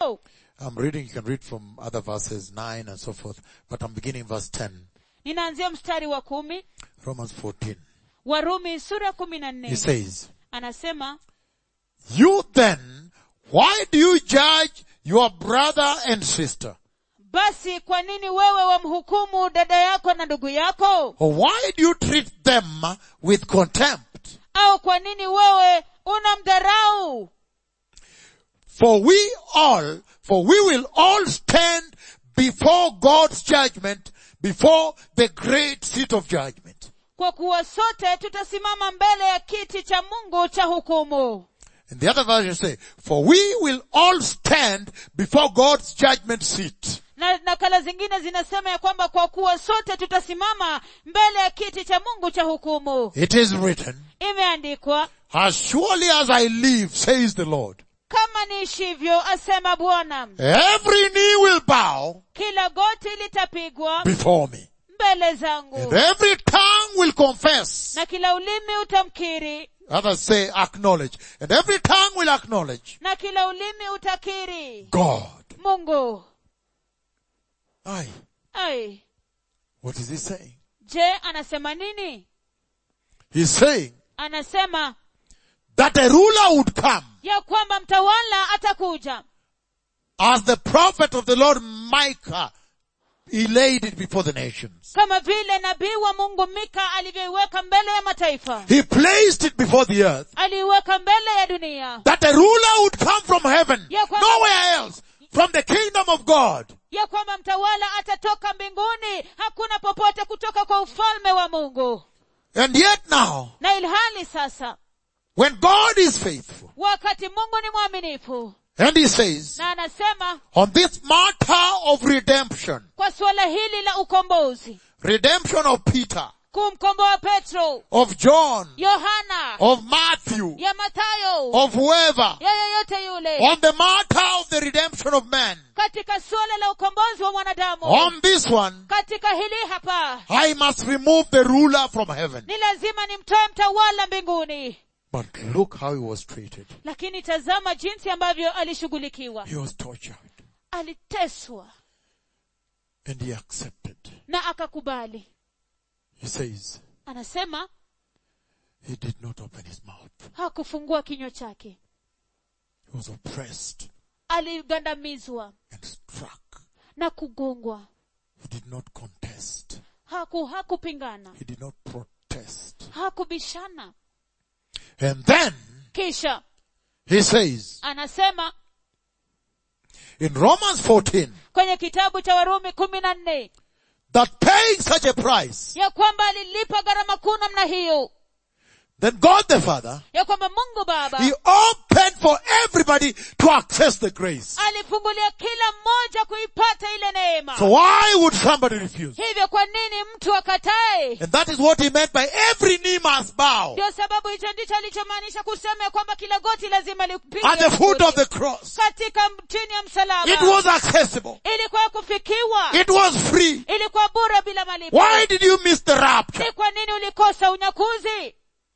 yako I'm reading, you can read from other verses, 9 and so forth, but I'm beginning verse 10, ninaanzia mstari wa kumi Romans 14. warumi sura kumi na He nne says, anasema You then, why do you judge your brother and sister? basi kwa nini wewe wamhukumu dada yako na ndugu yako Or why do you treat them with contempt? au kwa nini wewe unamdharau For we all, for we will all stand before God's judgment, before the great seat of judgment. kwa kuwa sote tutasimama mbele ya kiti cha mungu cha hukumu And the other version say, for we will all stand before God's judgment seat. na nakala zingine zinasema ya kwamba kwa kuwa sote tutasimama mbele ya kiti cha mungu cha hukumu It is written, imeandikwa as surely as I live, says the Lord, kama niishivyo asema bwana every knee will bow kila goti litapigwa before me. mbele And zangu every tongue will confess. na kila ulimi utamkiri Others say acknowledge. And every tongue will acknowledge na kila ulimi utakiri God. mungu Aye. ai What is he saying? je anasema nini He's saying anasema that a ruler would come ya kwamba mtawala atakuja as the prophet of the Lord Micah he laid it before the nations. kama vile nabii wa mungu mika alivyoiweka mbele ya mataifa He placed it before the earth aliiweka mbele ya dunia that a ruler would come from heaven, Ya kwamba- nowhere else, from the kingdom of God. ya kwamba mtawala atatoka mbinguni hakuna popote kutoka kwa ufalme wa mungu And yet now, na ilhali sasa when God is faithful, wakati mungu ni mwaminifu and he says, na anasema on this matter of redemption, kwa suala hili la ukombozi redemption of Peter, kumkomboa petro of John, yohana of Matthew, ya mathayo of whoever, ya yeyote yule on the matter of the redemption of man, katika suala la ukombozi wa mwanadamu on this one, katika hili hapa I must remove the ruler from heaven. ni lazima nimtoe mtawala mbinguni But look how he was treated. lakini tazama jinsi ambavyo alishughulikiwa He was tortured aliteswa and he accepted. na akakubali He says anasema he did not open his mouth. hakufungua kinywa chake He was oppressed aligandamizwa and struck. na kugongwa He did not contest. haku hakupingana He did not protest. hakubishana And then kisha he says anasema in Romans 14 kwenye kitabu cha warumi kumi na nne that paying such a price, ya kwamba alilipa gharama kuu namna hiyo then God the Father, ya kwamba mungu baba He opened for everybody to access the grace. alifungulia kila mmoja kuipata ile neema So why would somebody refuse? hivyo kwa nini mtu akatae And that is what he meant by every knee must bow ndio sababu hicho ndicho alichomaanisha kusema ya kwamba kila goti lazima lipige at the foot of the cross. katika chini ya msalaba It was accessible. ilikuwa kufikiwa It was free. ilikuwa bure bila malipo Why did you miss the rapture? ni kwa nini ulikosa unyakuzi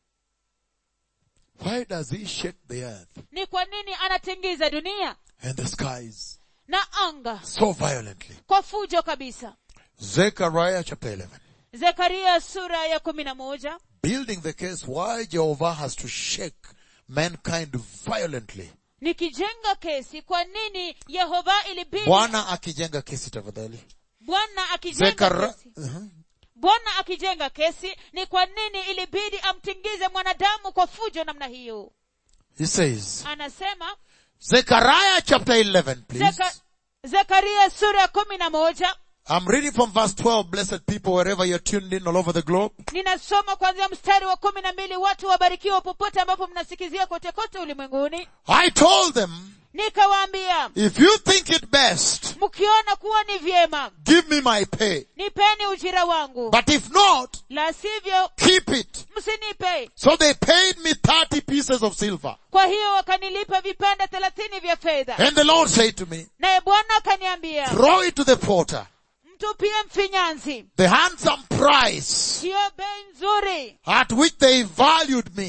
Why does he shake the earth ni kwa nini anatingiza dunia and the skies na anga so violently? kwa fujo kabisa Zechariah chapter 11. zekaria sura ya kumi na moja Building the case why Jehovah has to shake mankind violently. nikijenga kesi kwa nini yehova ilibidi Bwana akijenga kesi tafadhali. bwana akijenga Zekara, kesi uh-huh. bwana akijenga kesi ni kwa nini ilibidi amtingize mwanadamu kwa fujo namna hiyo He says, anasema Zechariah chapter 11, please. Zeka, zekaria sura ya kumi na moja I'm reading from verse 12, blessed people, wherever you're tuned in all over the globe. ninasoma kuanzia mstari wa kumi na mbili watu wabarikiwa popote ambapo mnasikizia kote kote ulimwenguni I told them, nikawaambia if you think it best, mkiona kuwa ni vyema give me my pay. nipeni ujira wangu But if not, la sivyo keep it. msinipe So they paid me 30 pieces of silver. kwa hiyo wakanilipa vipande thelathini vya fedha And the Lord said to me, naye bwana akaniambia throw it to the porter. mtupie mfinyanzi The handsome price hiyo bei nzuri at which they valued me.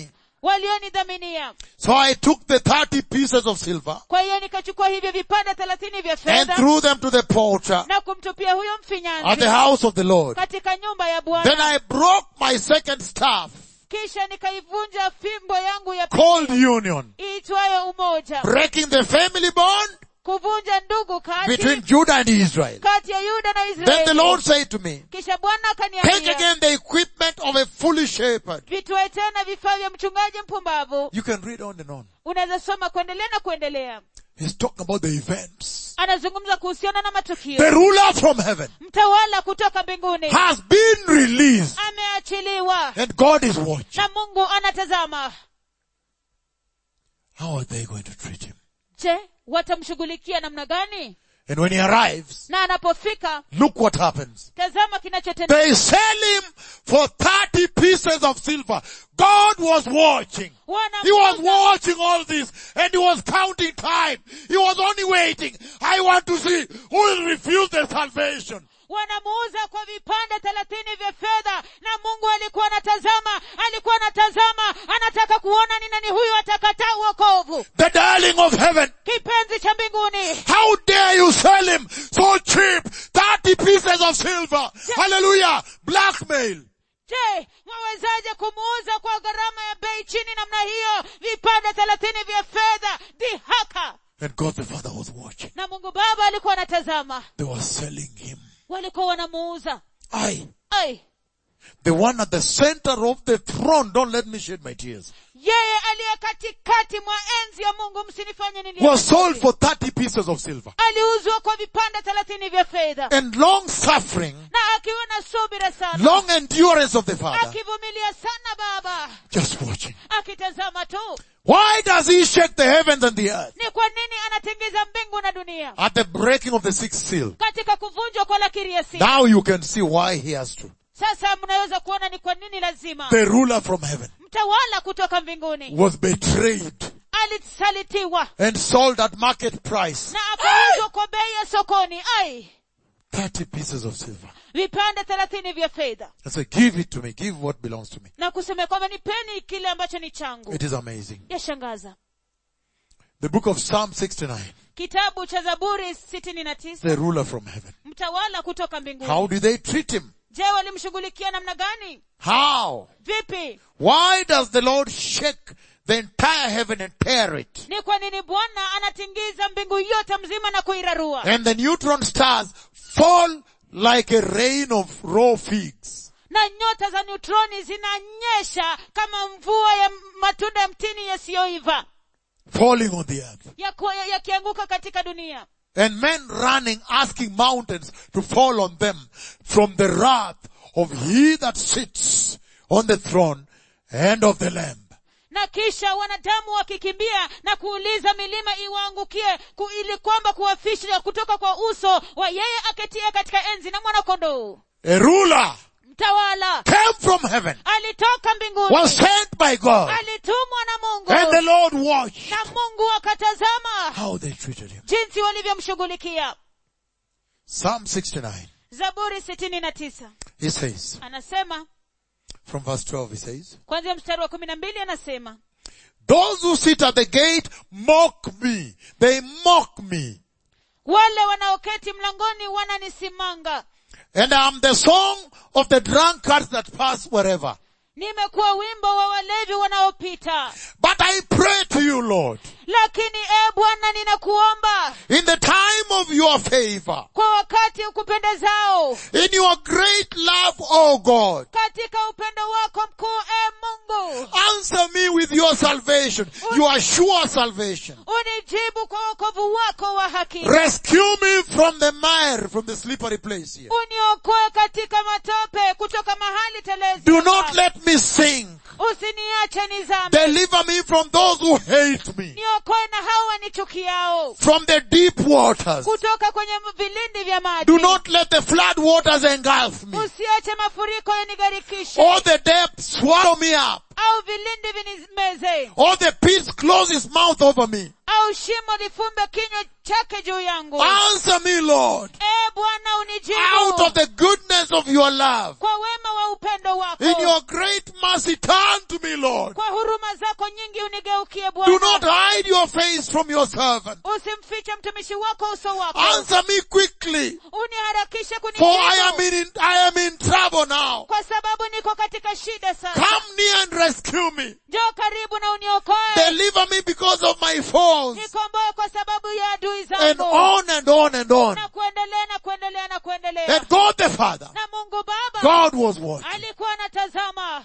walionidhaminia So I took the 30 pieces of silver kwa hiyo nikachukua hivyo vipande thelathini vya and fedha threw them to the porter na kumtupia huyo at the mfinyanzi house of the Lord. katika nyumba ya Then bwana I broke my second staff kisha nikaivunja fimbo yangu ya pili called union, iitwayo umoja breaking the family bond kuvunja ndugu kati between Judah and Israel. kati ya yuda na Then the israeli Lord said to me, kisha bwana take akaniambia again the equipment of a foolish shepherd. vitwae tena vifaa vya mchungaji mpumbavu You can read on and on. unaweza soma kuendelea na kuendelea He's talking about the events. anazungumza kuhusiana na matukio The ruler from heaven mtawala kutoka mbinguni has been released ameachiliwa and God is watching. na mungu anatazama How are they going to treat him? je watamshughulikia namna gani And when he arrives, na anapofika look what happens. tazama kinachotendeka They sell him for 30 pieces of silver. God was watching. He was wanamuuza watching all this and he was counting time. He was only waiting. I want to see who will refuse the salvation. wanamuuza kwa vipande thelathini vya fedha na mungu alikuwa anatazama alikuwa anatazama anataka kuona ni nani huyu atakataa uokovu The darling of heaven. kipenzi cha mbinguni How dare you sell him so cheap? 30 pieces of silver. Hallelujah. Blackmail. je mwawezaje kumuuza kwa gharama ya bei chini namna hiyo vipande thelathini vya fedha dhihaka And God the Father was watching. na mungu baba alikuwa anatazama They were selling him. walikuwa wanamuuza I, ai the one at the center of the throne, don't let me shed my tears, yeye aliye katikati mwa enzi ya mungu msinifanye nilie was sold machozi. for 30 pieces of silver. aliuzwa kwa vipande thelathini vya fedha And long suffering, na akiwa na subira sana long endurance of the Father, akivumilia sana baba just watching. akitazama tu Why does he shake the heavens and the earth? ni kwa nini anatingiza mbingu na dunia At the breaking of the sixth seal. katika kuvunjwa kwa lakiri ya siri Now you can see why he has to. sasa mnaweza kuona ni kwa nini lazima The ruler from heaven mtawala kutoka mbinguni was betrayed alisalitiwa and sold at market price. na akauzwa kwa bei ya sokoni ai 30 pieces of silver. vipande thelathini vya fedha I said, give it to me. Give what belongs to me. na kusema kwamba nipeni kile ambacho ni changu It is amazing. yashangaza The book of Psalm 69. kitabu cha zaburi sitini na tisa The ruler from heaven. mtawala kutoka mbinguni How did they treat him? je walimshughulikia namna gani How? vipi Why does the Lord shake the entire heaven and tear it? ni kwa nini bwana anatingiza mbingu yote mzima na kuirarua And the neutron stars fall like a rain of raw figs. na nyota za neutroni zinanyesha kama mvua ya matunda ya mtini yasiyoiva falling on the earth. yakianguka ya yakianguka katika dunia And men running, asking mountains to fall on them from the wrath of he that sits on the throne and of the Lamb. na kisha wanadamu wakikimbia na kuuliza milima iwaangukie ku, ili kwamba kuwafisha kutoka kwa uso wa yeye aketie katika enzi na mwanakondoo A ruler mtawala came from heaven, alitoka mbinguni was sent by God, alitumwa na and the mungu Lord watched na mungu akatazama how they treated him. jinsi walivyomshughulikia Psalm 69, zaburi sitini na tisa he says, anasema from verse 12 he says, kwanzia mstari wa kumi na mbili anasema Those who sit at the gate mock me. They mock me. wale wanaoketi mlangoni wananisimanga And I'm the song of the drunkards that pass wherever. nimekuwa wimbo wa walevi wanaopita But I pray to you, Lord, lakini e bwana ninakuomba in the time of your favor, kwa wakati ukupendezao in your great love, O God, katika upendo wako mkuu e mungu answer me with your salvation, your sure salvation. unijibu kwa wokovu wako wa haki Rescue me from the mire, from the slippery place here. uniokoe katika matope kutoka mahali telezi Do not let me sink. usiniache nizame Deliver me from those who hate me, niokoe na hao wanichukiao from the deep waters. kutoka kwenye vilindi vya maji Do not let the flood waters engulf me, usiache mafuriko yanigharikishe or the depths swallow me up, au vilindi vinimeze or the pit close its mouth over me. au shimo lifumbe kinywa chake juu yangu Answer me, Lord, e bwana out of unijibu the goodness goodness of your love, kwa wema wa upendo wako in your great mercy, turn to me, Lord. kwa huruma zako nyingi unigeukie Do not bwana hide your face from your servant. usimfiche mtumishi wako uso wako Answer me quickly, uniharakishe for I am kunijibu in, I am in trouble now. kwa sababu niko katika shida sana Come near and rescue me. njoo karibu na uniokoe Deliver me because of my faults. nikomboe kwa sababu ya adui And zangu on and on and on. na kuendelea na kuendelea na kuendelea And God the Father, na mungu baba God was watching. alikuwa anatazama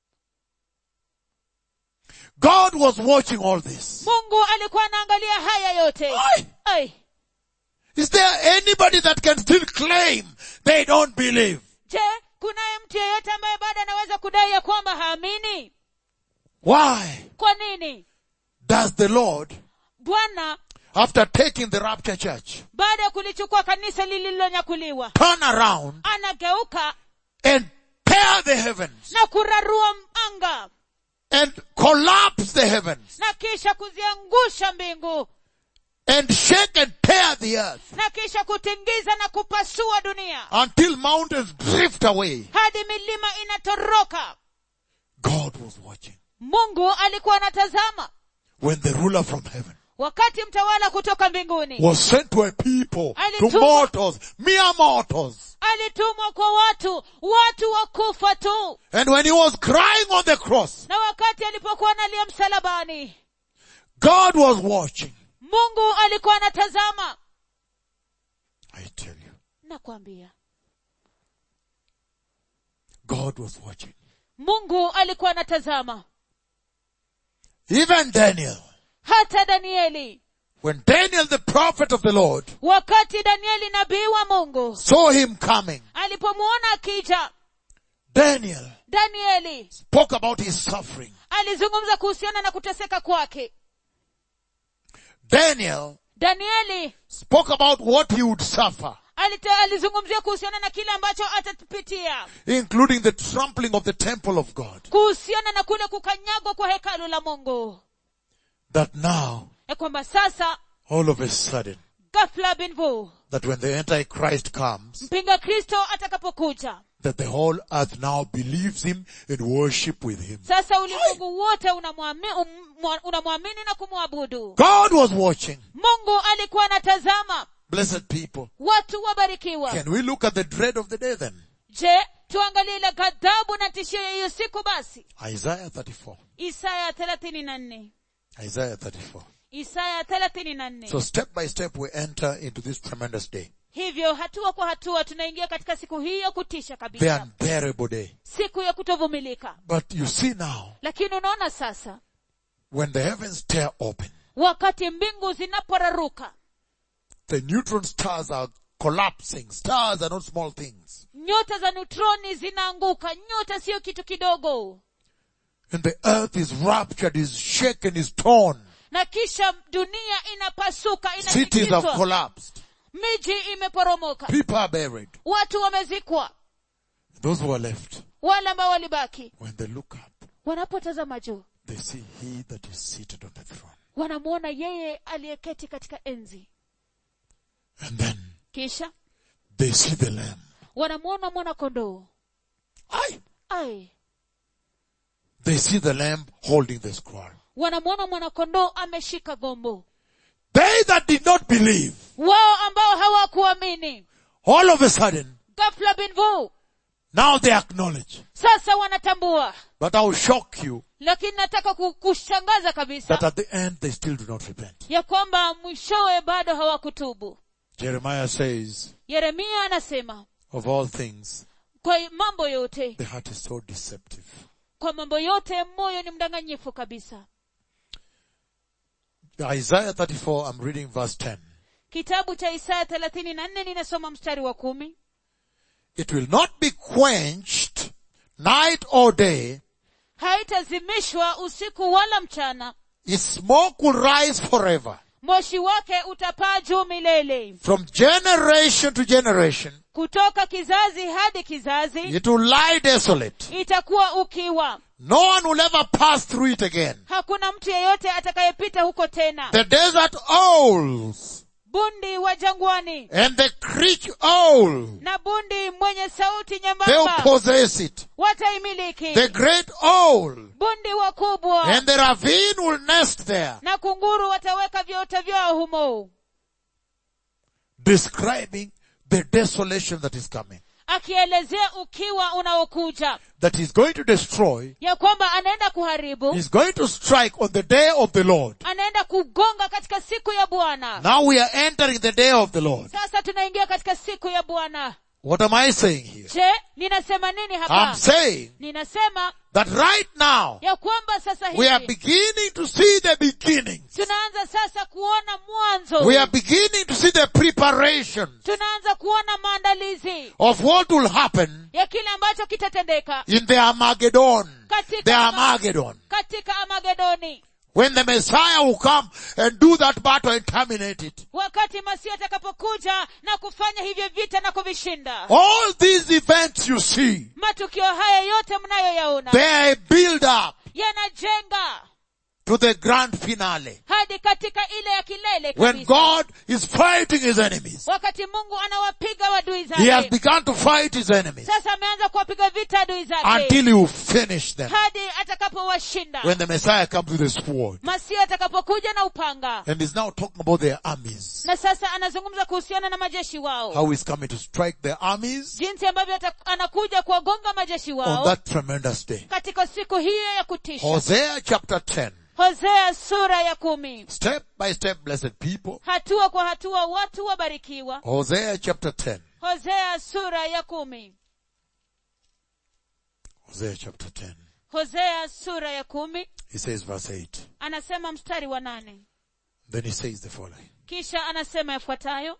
God was watching all this. mungu alikuwa anaangalia haya yote Why? Ai, Is there anybody that can still claim they don't believe? je kunaye mtu yeyote ambaye bado anaweza kudai ya kwamba haamini Why kwa nini does the Lord, bwana after taking the rapture church, baada ya kulichukua kanisa lililonyakuliwa turn around anageuka and tear the heavens na kurarua anga and collapse the heavens na kisha kuziangusha mbingu and shake and tear the earth na kisha kutingiza na kupasua dunia until mountains drift away? hadi milima inatoroka God was watching mungu alikuwa anatazama when the ruler from heaven wakati mtawala kutoka mbinguni was sent to a people, to Alitumwa- mortals, mere mortals. alitumwa kwa watu watu wa kufa tu And when he was crying on the cross, na wakati alipokuwa analia msalabani God was watching. mungu alikuwa anatazama I tell you, nakwambia God was watching. mungu alikuwa anatazama Even Daniel, hata danieli when Daniel the prophet of the Lord wakati danieli nabii wa mungu saw him coming, alipomwona akija Daniel danieli spoke about his suffering. alizungumza kuhusiana na kuteseka kwake Daniel danieli spoke about what he would suffer, alite, alizungumzia kuhusiana na kile ambacho atapitia including the trampling of the temple of God. kuhusiana na kule kukanyagwa kwa hekalu la mungu That now, ya kwamba sasa all of a sudden, ghafla binvu that when the Antichrist comes, mpinga kristo atakapokuja that the whole earth now believes him and worship with him. sasa ulimwengu wote unamwami- um- mwa- unamwamini na kumwabudu God was watching. mungu alikuwa anatazama Blessed people. watu wabarikiwa Can we look at the dread of the day then? je tuangalie ile ghadhabu na tishio ya hiyo siku basi Isaiah 34. isaya thelathini na nne Isaiah 34. isaya thelathini na nne So step by step we enter into this tremendous day. hivyo hatua kwa hatua tunaingia katika siku hii ya kutisha The kabisa unbearable day. siku ya kutovumilika But you see now, lakini unaona sasa when the heavens tear open, wakati mbingu zinaporaruka the neutron stars are collapsing. Stars are not small things. nyota za neutroni zinaanguka nyota siyo kitu kidogo And the earth is raptured, is shaken, is torn. na kisha dunia inapasuka Cities have inatikiswa collapsed. miji imeporomoka People are buried. watu wamezikwa Those who are left, wale ambao walibaki when they look up, wanapotazama juu they see he that is seated on the throne. wanamwona yeye aliyeketi katika enzi And then kisha they see the lamb. wanamwona mwana kondoo Aye. ai They see the lamb holding the scroll. wanamwona mwana kondoo ameshika gombo They that did not believe, wao ambao hawakuamini all of a sudden, ghafla binvu now they acknowledge. sasa wanatambua But I will shock you lakini nataka ku- kushangaza kabisa that at the end they still do not repent. ya kwamba mwishowe bado hawakutubu Jeremiah says, yeremia anasema of all things, kwa mambo yote the heart is so deceptive. kwa mambo yote moyo ni mdanganyifu kabisa Isaiah 34, I'm reading verse 10. kitabu cha isaya thelathini na nne ninasoma mstari wa kumi It will not be quenched night or day. haitazimishwa usiku wala mchana Its smoke will rise forever. moshi wake utapaa juu milele From generation to generation, kutoka kizazi hadi kizazi it will lie desolate. itakuwa ukiwa No one will ever pass through it again. hakuna mtu yeyote atakayepita huko tena The desert owls bundi wa jangwani and the creek owl. na bundi mwenye sauti They'll nyembamba possess it. wataimiliki The great owl bundi wakubwa and the ravine will nest there. na kunguru wataweka viota vyao humo Describing the desolation that is coming. akielezea ukiwa unaokuja That he's going to destroy. ya kwamba anaenda kuharibu He's going to strike on the day of the Lord. anaenda kugonga katika siku ya bwana Now we are entering the day of the Lord. sasa tunaingia katika siku ya bwana What am I saying here? je ninasema nini I'm hapa saying ninasema that right now ya kwamba sasa we are hivi beginning to see the beginnings. tunaanza sasa kuona mwanzo We are beginning to see the preparation tunaanza kuona maandalizi of what will happen ya kile ambacho kitatendeka in the Armageddon. The katika, Armageddon. katika amagedoni When the Messiah will come and do that battle and terminate it. wakati masihi atakapokuja na kufanya hivyo vita na kuvishinda All these events you see, matukio haya yote mnayoyaona they build up yanajenga to the grand finale. hadi katika ile ya kilele When kabisa God is fighting his enemies. wakati mungu anawapiga wadui He has zake begun to fight his enemies sasa ameanza kuwapiga vita adui zake until he will finish them. hadi atakapowashinda When the Messiah comes with a sword. masihi atakapokuja na upanga And he's now talking about their armies. na sasa anazungumza kuhusiana na majeshi wao How he's coming to strike their armies jinsi ambavyo ata- anakuja kuwagonga majeshi on wao that tremendous day. katika siku hiyo ya kutisha Hosea chapter 10. hosea sura ya kumi Step by step, blessed people. hatua kwa hatua watu wabarikiwa Hosea chapter 10. hosea sura ya kumi Hosea chapter 10. hosea sura ya kumi He says verse 8. anasema mstari wa nane Then he says the following. kisha anasema yafuatayo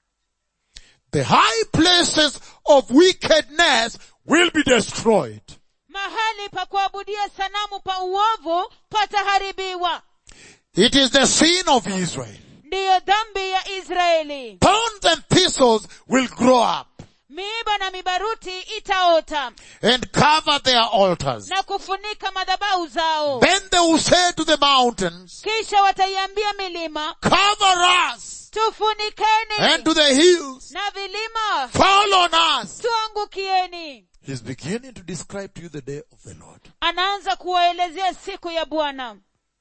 The high places of wickedness will be destroyed. mahali pa kuabudia sanamu pa uovu pataharibiwa It is the sin of Israel. ndiyo dhambi ya israeli Thorns and thistles will grow up miiba na mibaruti itaota and cover their altars. na kufunika madhabau zao Then they will say to the mountains, kisha wataiambia milima cover us tufunikeni and to the hills, na vilima fall on us. tuangukieni He's beginning to describe to you the day of the Lord. anaanza kuwaelezea siku ya bwana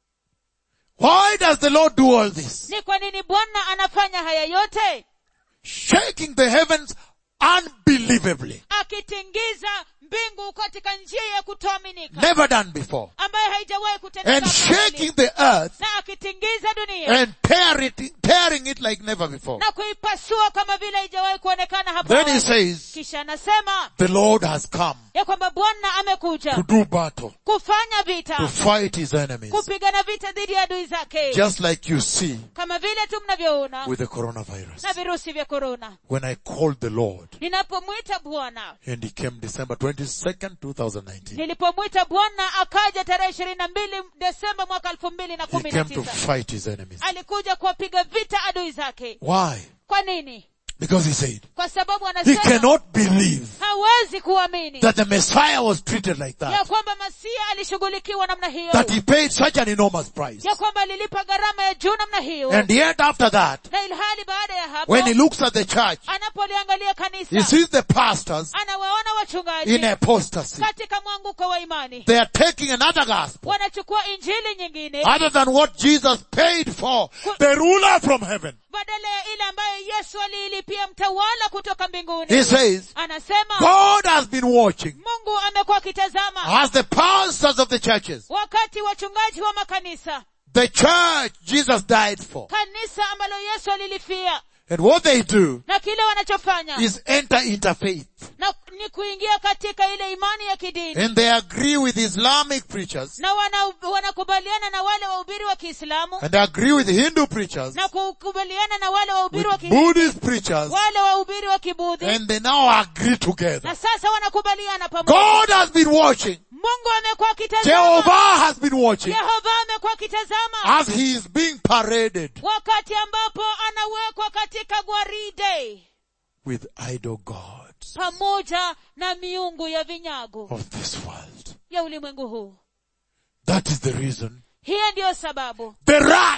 Why does the Lord do all this? ni kwa nini bwana anafanya haya yote Shaking the heavens unbelievably. akitingiza mbingu katika njia ya kutoaminika Never done before. ambayo haijawahi kutendeka And hapo shaking awali. the earth na akitingiza dunia and tear it, tearing it like never before. na kuipasua kama vile haijawahi kuonekana hapo Then he awali. says, kisha anasema the Lord has come ya kwamba bwana to amekuja do battle, kufanya to vita fight his enemies. kupigana vita dhidi ya adui zake Just like you see kama vile tu mnavyoona with the coronavirus. na virusi vya korona When I called the Lord ninapomwita bwana and he came December 22nd, 2019. nilipomwita bwana akaja tarehe ishirini na mbili desemba mwaka elfu mbili na He kumi na came to tisa fight his enemies. alikuja kuwapiga vita adui zake Why? kwa nini Because he said, kwa sababu he anasema cannot believe hawezi kuamini that the Messiah was treated like ya that. kwamba masia alishughulikiwa namna hiyo That he paid such an enormous price. ya kwamba alilipa gharama ya juu namna hiyo And yet after that, na ilhali baada ya hapo when he looks at the church, anapoliangalia he kanisa sees the pastors anawaona wachungaji in apostasy. katika mwanguko wa imani They are taking another gospel wanachukua injili nyingine other than what Jesus paid for, the ruler from heaven. badala ya ile ambayo yesu aliilipia mtawala kutoka mbinguni He says, anasema God has been watching mungu amekuwa akitazama as the pastors of the churches, wakati wachungaji wa makanisa the church Jesus died for. kanisa ambalo yesu alilifia And what they do na kile wanachofanya is enter into faith. na ni kuingia katika ile imani ya kidini And they agree with Islamic preachers na wana- wanakubaliana na wale wahubiri wa kiislamu and agree with Hindu preachers, na kukubaliana na wale wahubiri wa with ki, Buddhist preachers, wale wahubiri wa kibudhi and they now agree together. na sasa wanakubaliana pamoja God has been watching. mungu amekuwa akitazama Jehovah has been watching yehova amekuwa akitazama as he is being paraded wakati ambapo anawekwa katika gwaride with idol gods pamoja na miungu ya vinyago of this world. ya ulimwengu huu That is the reason. hiyo ndiyo sababu The wrath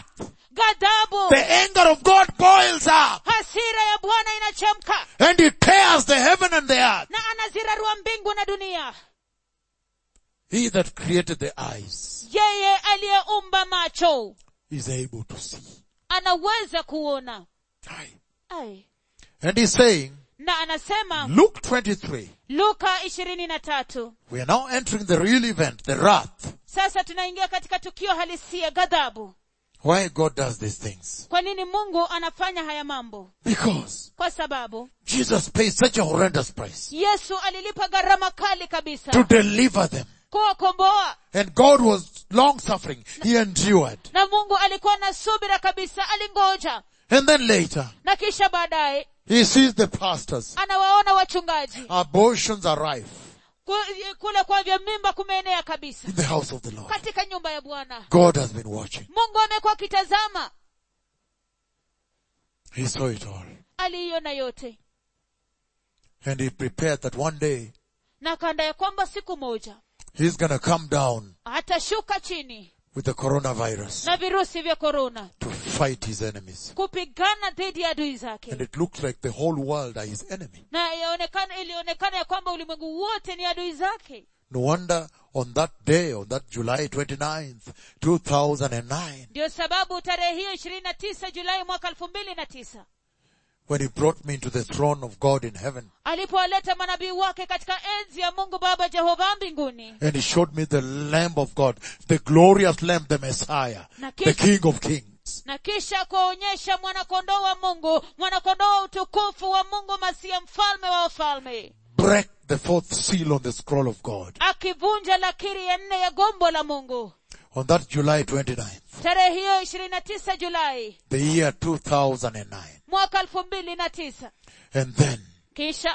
ghadhabu the anger of God boils up hasira ya bwana inachemka and it tears the heaven and the earth. na anazirarua mbingu na dunia He that created the eyes yeye aliyeumba macho is able to see. anaweza kuona Aye. Ai. And he's saying, na anasema Luke 23, luka ishirini na tatu we are now entering the real event, the wrath. sasa tunaingia katika tukio halisia ghadhabu Why God does these things. kwa nini mungu anafanya haya mambo Because kwa sababu Jesus paid such a horrendous price yesu alilipa gharama kali kabisa to deliver them. kuwakomboa And God was long suffering. He endured. na mungu alikuwa na subira kabisa alingoja And then later, na kisha baadaye he sees the pastors. anawaona wachungaji Abortions are rife Ku- kule kwa vya mimba kumeenea kabisa in the house of the Lord. katika nyumba ya bwana God has been watching. mungu amekuwa akitazama He saw it all. aliiona yote And he prepared that one day na kanda ya kwamba siku moja he's gonna come down atashuka chini with the coronavirus na virusi vya korona to fight his enemies. kupigana dhidi ya adui And zake it looks like the whole world are his enemy. na yaonekana ilionekana ya kwamba ulimwengu wote ni adui zake No wonder on that day, on that July 29th, 2009, ndio sababu tarehe hiyo ishirini na tisa julai mwaka elfu mbili na tisa when he brought me into the throne of God in heaven, alipowaleta manabii wake katika enzi ya mungu baba jehova mbinguni and he showed me the Lamb of God, the glorious Lamb, the Messiah, Na the kisha- King of Kings. na kisha kuonyesha mwanakondoo wa mungu mwanakondoo wa utukufu wa mungu masia mfalme wa wafalme break the fourth seal on the scroll of God. akivunja lakiri ya nne ya gombo la mungu On that July 29th, tarehe hiyo ishirini na tisa julai the year 2009. mwaka elfu mbili na tisa And then kisha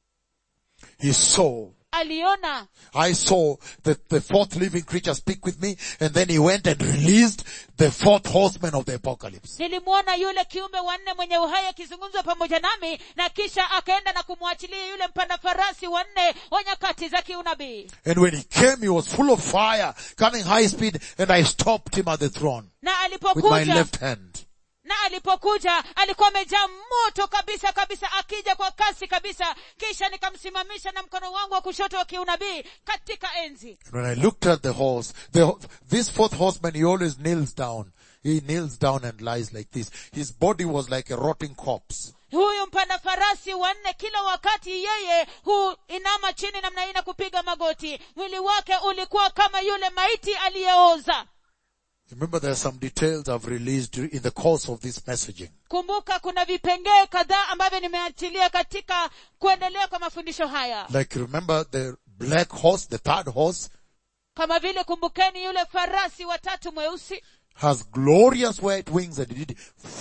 he saw, aliona I saw the, the fourth living creature speak with me, and then he went and released the fourth horseman of the apocalypse. nilimwona yule kiumbe wanne mwenye uhai akizungumzwa pamoja nami na kisha akaenda na kumwachilia yule mpanda farasi wanne wa nyakati za kiunabii And when he came, he was full of fire, coming high speed, and I stopped him at the throne na with my alipokuja left hand. na alipokuja alikuwa amejaa moto kabisa kabisa akija kwa kasi kabisa kisha nikamsimamisha na mkono wangu wa kushoto wa kiunabii katika enzi And when I looked at the horse, the, this fourth horseman, he always kneels down. He kneels down and lies like this. His body was like a rotting corpse. huyu mpanda farasi wanne kila wakati yeye huinama chini namna hii na kupiga magoti mwili wake ulikuwa kama yule maiti aliyeoza Remember there are some details I've released in the course of this messaging. kumbuka kuna vipengee kadhaa ambavyo nimeachilia katika kuendelea kwa mafundisho haya Like remember the black horse, the third horse, kama vile kumbukeni yule farasi watatu mweusi has glorious white wings and it did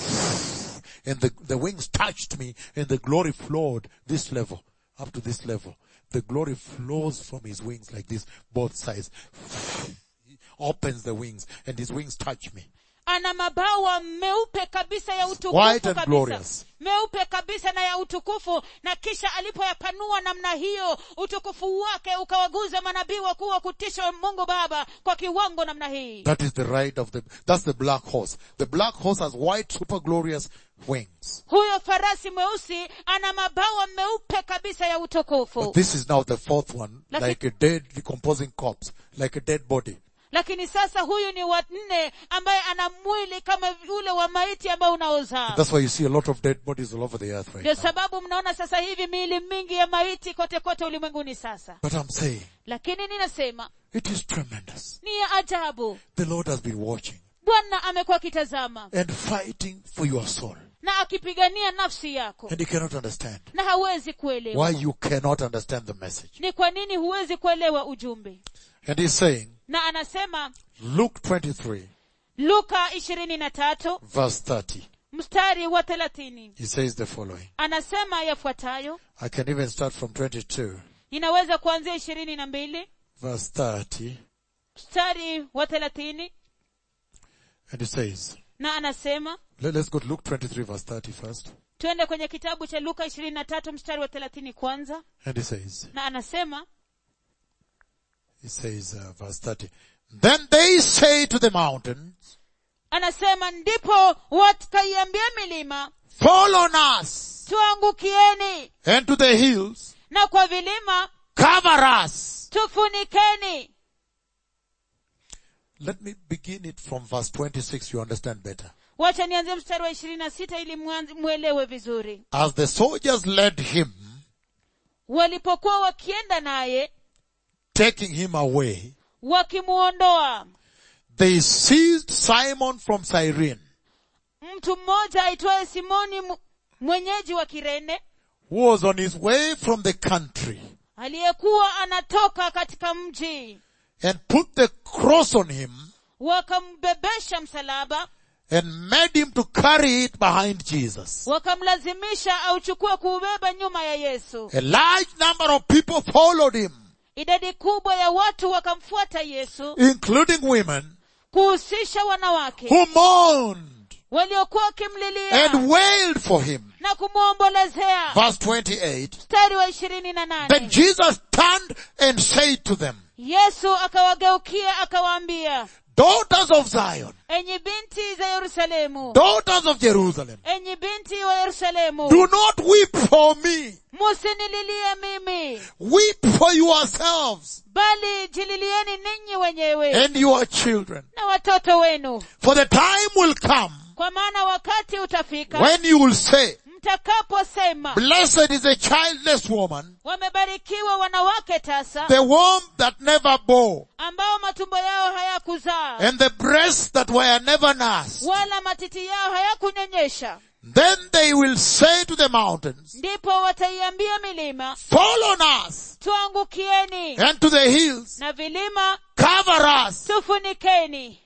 and the, the wings touched me and the glory flowed this level, up to this level. The glory flows from his wings like this, both sides. He opens the wings and his wings touch me. ana mabawa meupe kabisa ya utukufu White and kabisa glorious. meupe kabisa na ya utukufu na kisha alipoyapanua namna hiyo utukufu wake ukawaguza manabii wakuu wa kutisha wa mungu baba kwa kiwango namna hii That is the right of the, that's the black horse. The black horse has white super glorious wings. huyo farasi mweusi ana mabawa meupe kabisa ya utukufu But this is now the fourth one, Laki- like a dead decomposing corpse, like a dead body. lakini sasa huyu ni wa nne ambaye ana mwili kama ule wa maiti ambao unaozaa That's why you see a lot of dead bodies all over the earth right ndio now. sababu mnaona sasa hivi miili mingi ya maiti kote kote ulimwenguni sasa But I'm saying, lakini ninasema it is tremendous. ni ya ajabu The Lord has been watching bwana amekuwa akitazama and fighting for your soul. na akipigania nafsi yako And he cannot understand na hawezi kuelewa why you cannot understand the message. ni kwa nini huwezi kuelewa ujumbe And he's saying, na anasema Luke 23 luka ishirini na tatu verse 30, mstari wa thelathini he says the following. anasema yafuatayo I can even start from 22 inaweza kuanzia ishirini na mbili verse 30 mstari wa thelathini and he says, na anasema let, us go to Luke 23 verse 30 first. twende kwenye kitabu cha luka ishirini na tatu mstari wa thelathini kwanza And he says, na anasema he says, uh, verse 30, then they say to the mountains, anasema ndipo wakaiambia milima fall on us tuangukieni and to the hills, na kwa vilima cover us. tufunikeni Let me begin it from verse 26, you understand better. wacha nianzie mstari wa ishirini na sita ili mwanz- mwelewe vizuri As the soldiers led him, walipokuwa wakienda naye taking him away, wakimuondoa they seized Simon from Cyrene, mtu mmoja aitwaye simoni mu- mwenyeji wa kirene who was on his way from the country, aliyekuwa anatoka katika mji and put the cross on him, wakambebesha msalaba and made him to carry it behind Jesus. wakamlazimisha auchukue kuubeba nyuma ya yesu A large number of people followed him, idadi kubwa ya watu wakamfuata yesu including women, kuhusisha wanawake who mourned waliokuwa wakimlilia and wailed for him. na kumwombolezea Verse 28. mstari wa ishirini na Then nane Jesus turned and said to them, yesu akawageukia akawaambia Daughters of Zion, enyi binti za yerusalemu daughters of Jerusalem, enyi binti wa yerusalemu do not weep for me. musinililie mimi Weep for yourselves bali jililieni ninyi wenyewe and your children. na watoto wenu For the time will come kwa maana wakati utafika when you will say, mtakaposema Blessed is a childless woman, wamebarikiwa wanawake tasa the womb that never bore, ambao matumbo yao hayakuzaa and the breasts that were never nursed. wala matiti yao hayakunyonyesha Then they will say to the mountains, ndipo wataiambia milima Fall on us, tuangukieni and to the hills, na vilima cover us. tufunikeni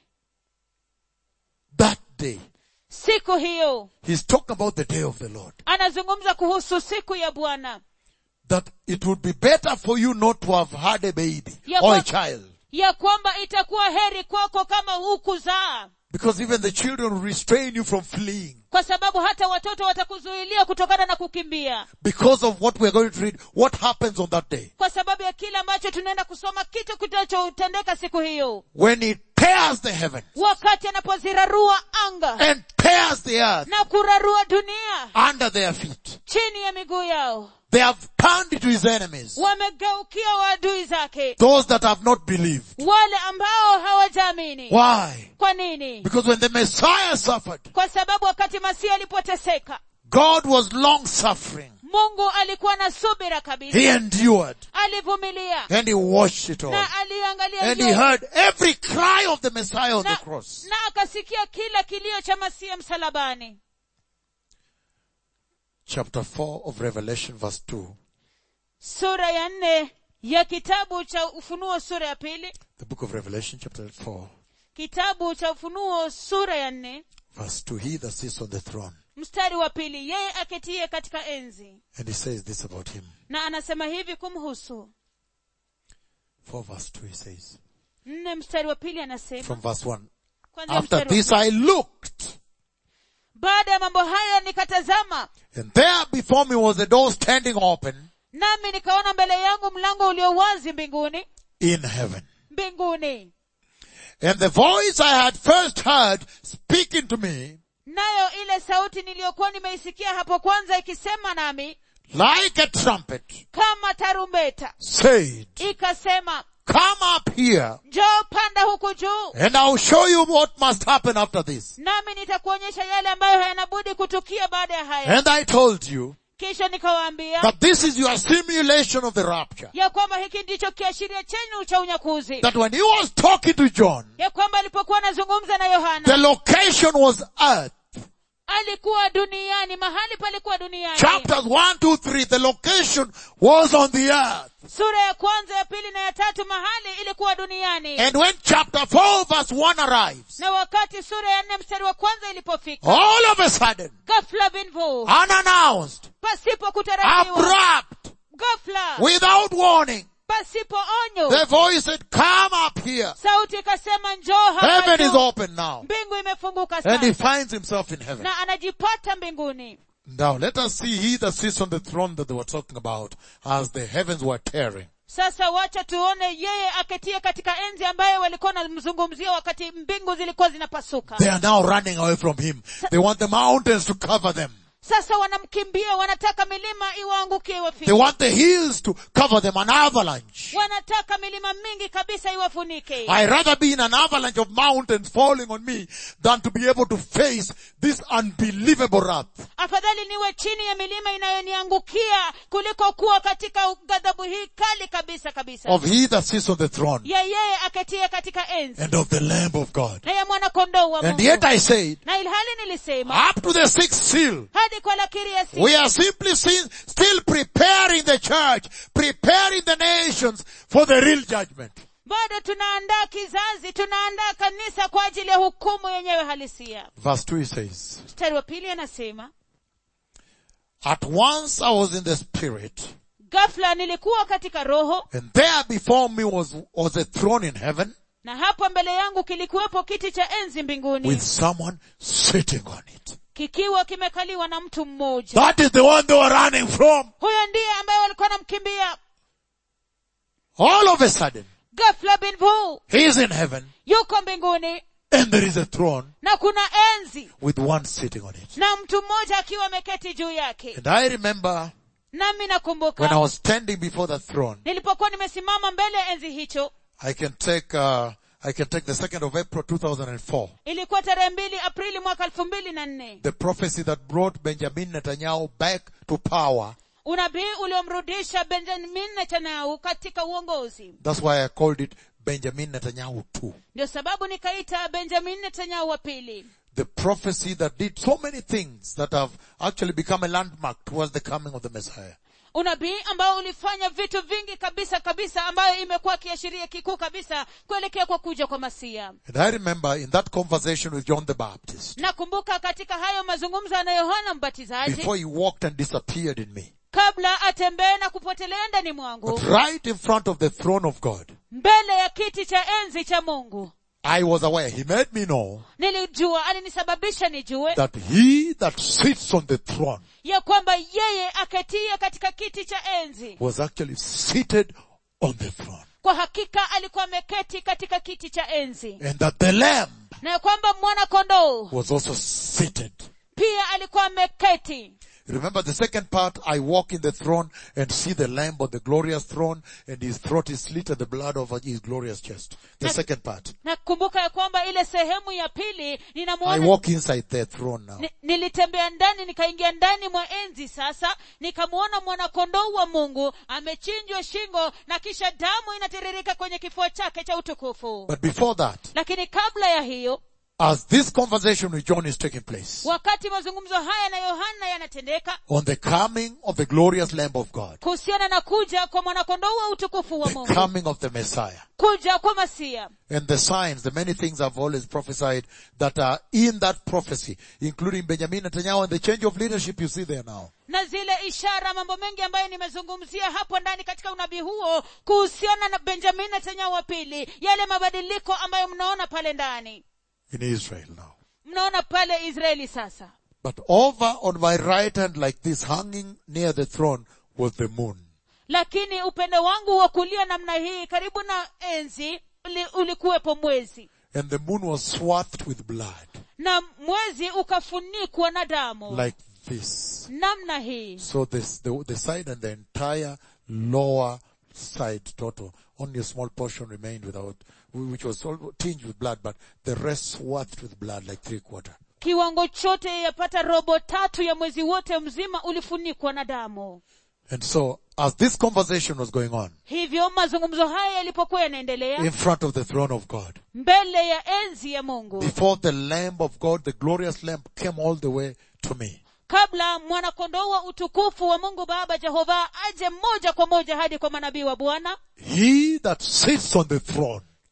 That day. siku hiyo He's talking about the day of the Lord. anazungumza kuhusu siku ya bwana That it would be better for you not to have had a baby Ya or a kwa- child. ya kwamba itakuwa heri kwako kama hukuzaa Because even the children will restrain you from fleeing. kwa sababu hata watoto watakuzuilia kutokana na kukimbia Because of what we're going to read, what happens on that day. kwa sababu ya kile ambacho tunaenda kusoma kitu kitachotendeka siku hiyo When he tears the heaven wakati anapozirarua anga and tears the earth na kurarua dunia under their feet. chini ya miguu yao They have turned to his enemies. wamegeukia waadui zake Those that have not believed. wale ambao hawajaamini Why? kwa nini Because when the Messiah suffered, kwa sababu wakati masihi alipoteseka God was long suffering. mungu alikuwa na subira kabisa He endured alivumilia and he watched it all. na aliangalia And he yote. heard every cry of the Messiah on the na, cross. na akasikia kila kilio cha masihi msalabani Chapter 4 of Revelation verse 2. sura ya nne ya kitabu cha ufunuo sura ya pili The book of Revelation chapter 4 kitabu cha ufunuo sura ya nne verse 2. He that sits on the throne. mstari wa pili yeye aketie katika enzi And he says this about him. na anasema hivi kumhusu 4 verse 2 he says. nne mstari wa pili anasema From verse 1. kwanzia After mstari wa this I looked baada ya mambo haya nikatazama and there before me was a door standing open nami nikaona mbele yangu mlango ulio wazi mbinguni in heaven. mbinguni And the voice I had first heard speaking to me nayo ile sauti niliyokuwa nimeisikia hapo kwanza ikisema nami like a trumpet kama tarumbeta said, ikasema come up here njoo panda huku juu and I'll show you what must happen after this. nami nitakuonyesha yale ambayo hayanabudi kutukia baada ya haya And I told you kisha nikawaambia that this is your simulation of the rapture. ya kwamba hiki ndicho kiashiria chenu cha unyakuzi That when he was talking to John, ya kwamba alipokuwa anazungumza na the yohana location was earth. alikuwa duniani mahali palikuwa duniani Chapters 1, 2, 3, the location was on the earth. sura ya kwanza ya pili na ya tatu mahali ilikuwa duniani And when chapter 4 verse 1 arrives, na wakati sura ya nne mstari wa kwanza ilipofika all of a sudden, ghafla binvu unannounced, pasipo kutarajiwa abrupt, ghafla without warning, pasipo onyo the voice said, come up here. sauti ikasema njoo hapa Heaven is juu." open now. mbingu imefunguka And he sasa finds himself in heaven. na anajipata mbinguni Now let us see he that sits on the throne that they were talking about as the heavens were tearing. sasa wacha tuone yeye aketie katika enzi ambaye walikuwa wanamzungumzia wakati mbingu zilikuwa zinapasuka They are now running away from him. They want the mountains to cover them. sasa wanamkimbia wanataka milima iwaangukie They iwafike want the hills to cover them, an avalanche. wanataka milima mingi kabisa iwafunike I rather be in an avalanche of mountains falling on me than to be able to face this unbelievable wrath. afadhali niwe chini ya milima inayoniangukia kuliko kuwa katika ghadhabu hii kali kabisa kabisa of he that sits on the throne ya yeye aketie katika enzi and of the Lamb of God. na ya mwanakondoo wa And mungu yet I said, na ilhali nilisema up to the sixth seal, hadi kwa lakiri ya sita we are simply seen, still preparing the church, preparing the nations for the real judgment. bado tunaandaa kizazi tunaandaa kanisa kwa ajili ya hukumu yenyewe halisia Verse 2 he says, mstari wa pili anasema At once I was in the spirit, ghafla nilikuwa katika roho and there before me was, was a throne in heaven na hapo mbele yangu kilikuwepo kiti cha enzi mbinguni with someone sitting on it. kikiwa kimekaliwa na mtu mmoja That is the one they were running from. huyo ndiye ambaye walikuwa wanamkimbia All of a sudden, ghafla bin vu he is in heaven, yuko mbinguni and there is a throne na kuna enzi with one sitting on it. na mtu mmoja akiwa ameketi juu yake And I remember nami when I nakumbuka was standing before that throne, nilipokuwa nimesimama mbele ya enzi hicho I can take, uh, I can take the 2nd of April 2004, ilikuwa tarehe mbili aprili mwaka elfu mbili na nne the prophecy that brought Benjamin Netanyahu back to power. unabii uliomrudisha benjamin netanyahu katika uongozi That's why I called it Benjamin Netanyahu 2. ndio sababu nikaita benjamin netanyahu wa pili The prophecy that did so many things that have actually become a landmark towards the coming of the Messiah. unabii ambao ulifanya vitu vingi kabisa kabisa ambayo imekuwa kiashiria kikuu kabisa kuelekea kwa kuja kwa masia And I remember in that conversation with John the Baptist, nakumbuka katika hayo mazungumzo na yohana mbatizaji before he walked and disappeared in me, kabla atembee na kupotelea ndani mwangu but right in front of the throne of God, mbele ya kiti cha enzi cha mungu I was aware. He made me know nilijua alinisababisha nijue that he that sits on the throne ya kwamba yeye aketie katika kiti cha enzi was actually seated on the throne. kwa hakika alikuwa ameketi katika kiti cha enzi And that the Lamb na ya kwamba mwana kondoo was also seated. pia alikuwa ameketi Remember the second part, I walk in the throne and see the Lamb on the glorious throne and his throat is slit and the blood over his glorious chest. The Na- second part. nakumbuka ya kwamba ile sehemu ya pili I ninamuona walk inside the throne now. Ni- nilitembea ndani nikaingia ndani mwa enzi sasa nikamwona mwanakondoo wa mungu amechinjwa shingo na kisha damu inatiririka kwenye kifua chake cha utukufu But before that, lakini kabla ya hiyo as this conversation with John is taking place, wakati mazungumzo haya na yohana yanatendeka on the coming of the glorious Lamb of God, kuhusiana na kuja kwa mwanakondoo wa utukufu wa the mungu coming of the Messiah, kuja kwa masia and the signs, the many things I've always prophesied that are in that prophecy, including Benjamin Netanyahu and the change of leadership you see there now. na zile ishara mambo mengi ambayo nimezungumzia hapo ndani katika unabii huo kuhusiana na benjamin netanyahu wa pili yale mabadiliko ambayo mnaona pale ndani in Israel now. mnaona pale israeli sasa But over on my right hand like this hanging near the throne was the moon. lakini upande wangu wa kulia namna hii karibu na enzi uli, ulikuwepo mwezi And the moon was swathed with blood. na mwezi ukafunikwa na damu Like this. namna hii So this, the, the side and the entire lower side total, only a small portion remained without, which was all tinged with blood, but the rest swathed with blood like three quarter. kiwango chote yapata robo tatu ya mwezi wote mzima ulifunikwa na damu And so, as this conversation was going on, hivyo mazungumzo haya yalipokuwa yanaendelea in front of the throne of God, mbele ya enzi ya mungu before the Lamb of God, the glorious Lamb came all the way to me. kabla mwanakondoo wa utukufu wa mungu baba jehova aje moja kwa moja hadi kwa manabii wa bwana He that sits on the throne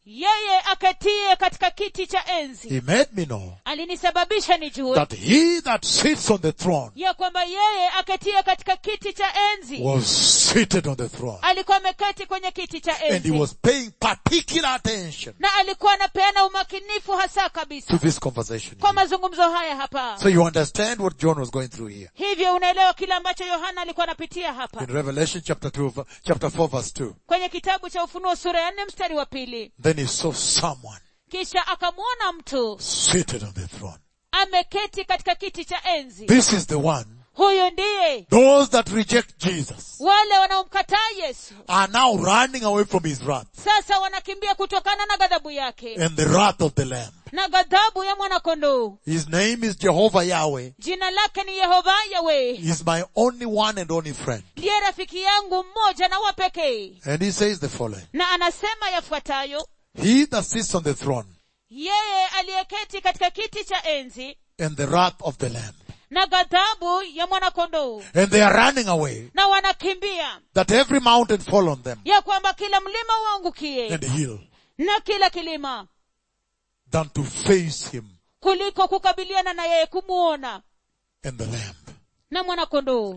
yeye aketie katika kiti cha enzi He made me know alinisababisha nijue that he that sits on the throne ya kwamba yeye aketie katika kiti cha enzi was seated on the throne. alikuwa ameketi kwenye kiti cha And he enzi was paying particular attention na alikuwa anapeana umakinifu hasa kabisa to this conversation. kwa here. mazungumzo haya hapa So you understand what John was going through here. hivyo unaelewa kile ambacho yohana alikuwa anapitia hapa In Revelation chapter 2, v- chapter 4 verse 2. kwenye kitabu cha ufunuo sura ya nne mstari wa pili Then he saw someone kisha akamwona mtu seated on the throne. ameketi katika kiti cha enzi This is the one. huyu ndiye Those that reject Jesus wale wanaomkataa yesu are now running away from his wrath sasa wanakimbia kutokana na ghadhabu yake and the wrath of the Lamb. na ghadhabu ya mwanakondoo His name is Jehovah Yahweh. jina lake ni yehova yawe He's my only one and only friend. ndiye rafiki yangu mmoja na wa pekee And he says the following. na anasema yafuatayo He that sits on the throne yeye aliyeketi katika kiti cha enzi and the wrath of the Lamb. na ghadhabu ya mwanakondoo And they are running away na wanakimbia that every mountain fall on them ya kwamba kila mlima uangukie and hill na kila kilima than to face him kuliko kukabiliana na yeye kumuona and the Lamb. na mwanakondoo